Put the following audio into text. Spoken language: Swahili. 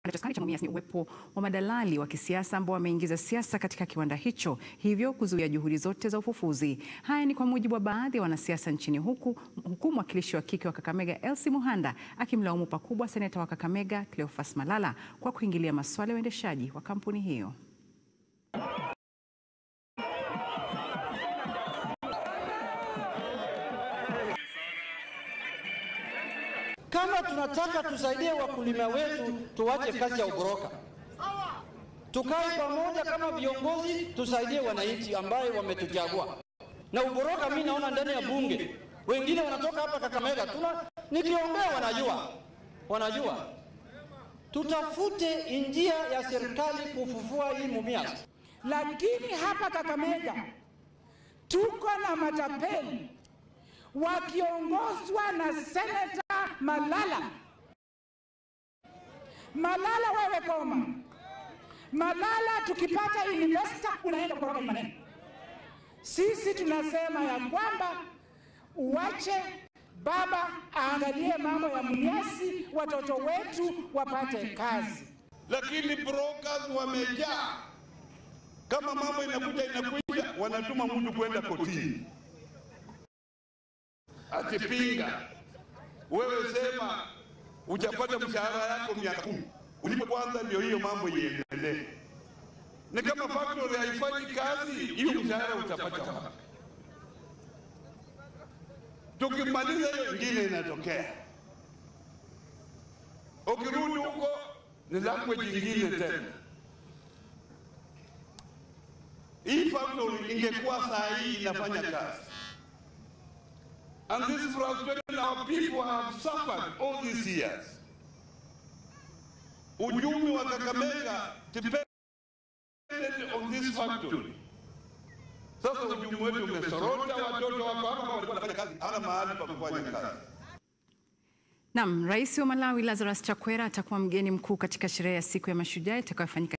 cha Mumias ni uwepo wa madalali wa kisiasa ambao wameingiza siasa katika kiwanda hicho, hivyo kuzuia juhudi zote za ufufuzi. Haya ni kwa mujibu wa baadhi ya wanasiasa nchini huku, huku mwakilishi wa kike wa Kakamega Elsie Muhanda akimlaumu pakubwa seneta wa Kakamega Cleophas Malala kwa kuingilia masuala ya uendeshaji wa kampuni hiyo. Kama tunataka tusaidie wakulima wetu, tuwache kazi ya uboroka, tukae pamoja kama viongozi, tusaidie wananchi ambaye wametuchagua. Na uboroka mimi naona ndani ya bunge, wengine wanatoka hapa Kakamega, tuna nikiongea, wanajua wanajua. Tutafute njia ya serikali kufufua hii Mumias, lakini hapa Kakamega tuko na matapeli wakiongozwa na seneta Malala. Malala, wewe koma. Malala, tukipata investor unaenda kukoroga maneno. Sisi tunasema ya kwamba uwache baba aangalie mambo ya Mumiasi, watoto wetu wapate kazi. Lakini brokers wamejaa, kama mambo inakuja inakuja, wanatuma mtu kwenda kotini atipinga wewe, sema uchapata mshahara yako miaka kumi ulipo kwanza, ndio hiyo mambo iendelee. Ni kama factory haifanyi kazi, hiyo mshahara utapata wapi? Tukimaliza hiyo ingine inatokea, ukirudi huko ni language ingine tena. Hii factory ingekuwa saa hii inafanya kazi And this frustration our people have suffered all these years. Uchumi wa Kakamega depended on this factory. Sasa uchumi wetu umesorota, watoto wako hapa walikuwa wanafanya kazi, hana mahali pa kufanya kazi. Naam, Rais wa Malawi Lazarus Chakwera atakuwa mgeni mkuu katika sherehe ya siku ya mashujaa itakayofanyika